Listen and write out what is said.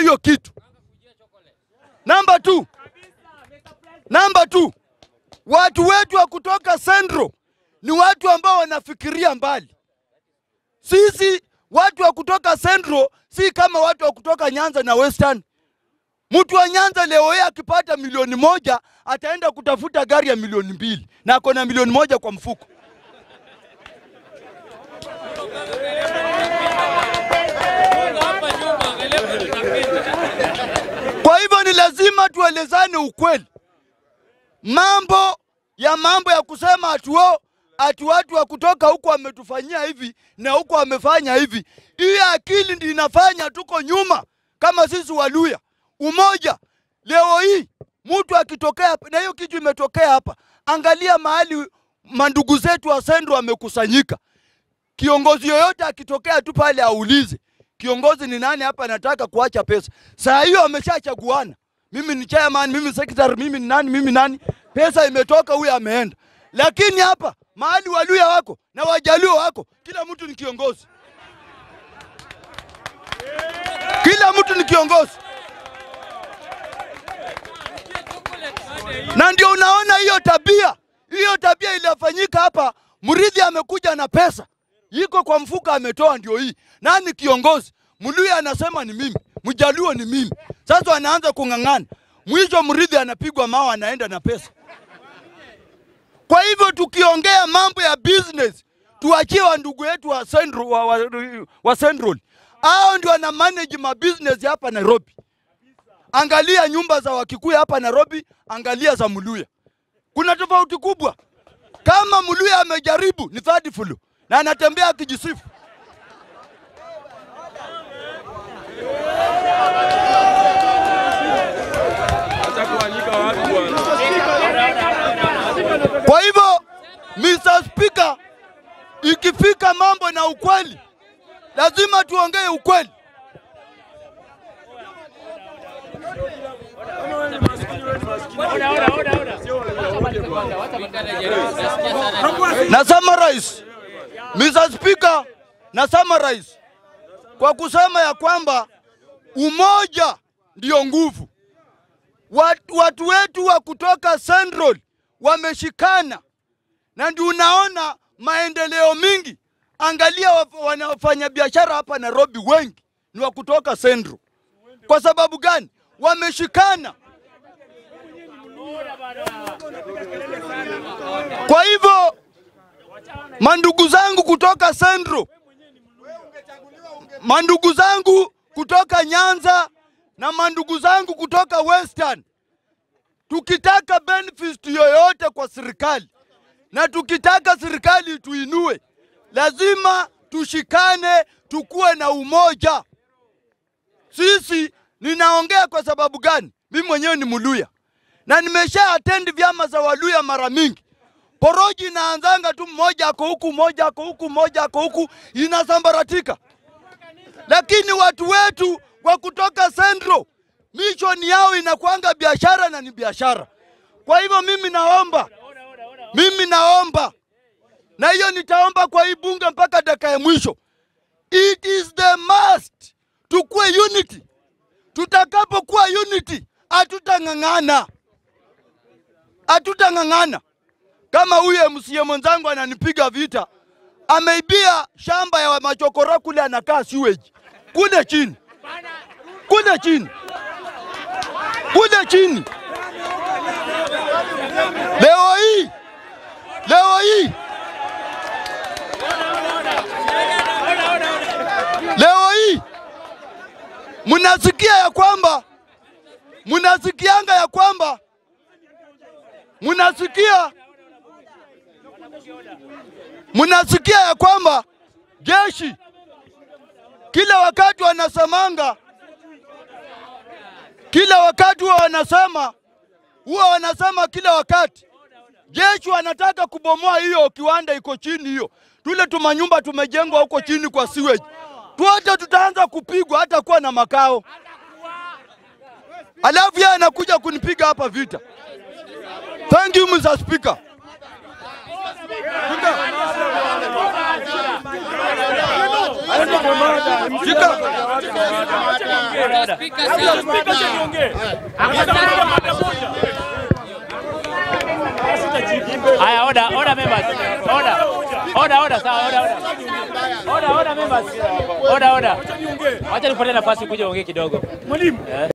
hiyo kitu. Namba two, namba two, watu wetu wa kutoka Central ni watu ambao wanafikiria mbali. Sisi watu wa kutoka Central si kama watu wa kutoka Nyanza na Western. Mtu wa Nyanza leo hii akipata milioni moja ataenda kutafuta gari ya milioni mbili na ako na milioni moja kwa mfuko. Kwa hivyo ni lazima tuelezane ukweli. Mambo ya mambo ya kusema atuo ati watu wa kutoka huko wametufanyia hivi na huko wamefanya hivi, hii akili ndi inafanya tuko nyuma kama sisi Waluya. Umoja leo hii mtu akitokea hapa, na hiyo kitu imetokea hapa, angalia mahali mandugu zetu wa Sendro wamekusanyika. Kiongozi yoyote akitokea tu pale aulize kiongozi ni nani hapa anataka kuacha pesa. Saa hiyo ameshachaguana, mimi ni chairman, mimi secretary, mimi ni nani, mimi nani, pesa imetoka, huyo ameenda. Lakini hapa mahali Waluya wako na Wajaluo wako, kila mtu ni kiongozi, kila mtu ni kiongozi, na ndio unaona hiyo tabia, hiyo tabia iliyofanyika hapa. Mridhi amekuja na pesa iko kwa mfuko ametoa, ndio hii. Nani kiongozi? Mluya anasema ni mimi, Mjaluo ni mimi. Sasa anaanza kung'ang'ana, mwisho Mridhi anapigwa mawe, anaenda na pesa. Kwa hivyo tukiongea mambo ya business, tuachie wa ndugu yetu wa Central, wa, wa, wa Central. Hao ndio wana manage ma business hapa Nairobi. Angalia nyumba za Wakikuyu hapa Nairobi, angalia za Mluya, kuna tofauti kubwa. Kama Mluya amejaribu ni third floor na anatembea akijisifu. Kwa hivyo Mr. Speaker, ikifika mambo na ukweli, lazima tuongee ukweli. Na summarize, Mr. Speaker, na summarize kwa kusema ya kwamba umoja ndio nguvu. Watu, watu wetu wa kutoka Central wameshikana na ndio unaona maendeleo mingi. Angalia wanafanya biashara hapa Nairobi, wengi ni wa kutoka Central. Kwa sababu gani? Wameshikana. Kwa hivyo mandugu zangu kutoka Central, mandugu zangu kutoka Nyanza na mandugu zangu kutoka Western, tukitaka benefit yoyote kwa serikali na tukitaka serikali tuinue, lazima tushikane, tukuwe na umoja. Sisi, ninaongea kwa sababu gani? Mimi mwenyewe ni Mluya na nimesha attend vyama za Waluya mara mingi. Poroji inaanzanga tu, mmoja ako huku, mmoja ako huku, mmoja ako huku, inasambaratika. Lakini watu wetu wa kutoka Central mission yao inakuanga biashara na ni biashara. Kwa hivyo mimi naomba, mimi naomba, na hiyo nitaomba kwa hii bunge mpaka dakika ya mwisho, it is the must tukue unity. Tutakapokuwa unity, hatutang'ang'ana, hatutang'ang'ana kama huyu MCA mwenzangu ananipiga vita, ameibia shamba ya machokora kule, anakaa sewage kule chini, kule chini, kule chini. Leo hii, leo hii, leo hii mnasikia ya kwamba, mnasikianga ya kwamba, mnasikia mnasikia ya kwamba jeshi kila wakati wanasemanga, kila wakati huwa wanasema, huwa wanasema kila wakati jeshi wanataka kubomoa hiyo kiwanda iko chini hiyo, tule tumanyumba tumejengwa huko chini kwa sewage, tuote tutaanza kupigwa hata kuwa na makao, alafu yeye anakuja kunipiga hapa vita. Thank you Mr. Speaker. Haya, order, order members. Order. Order, order, sawa, order, order. Order, order members. Order, order. Wacha nikupatie nafasi kuja uongee kidogo. Mwalimu,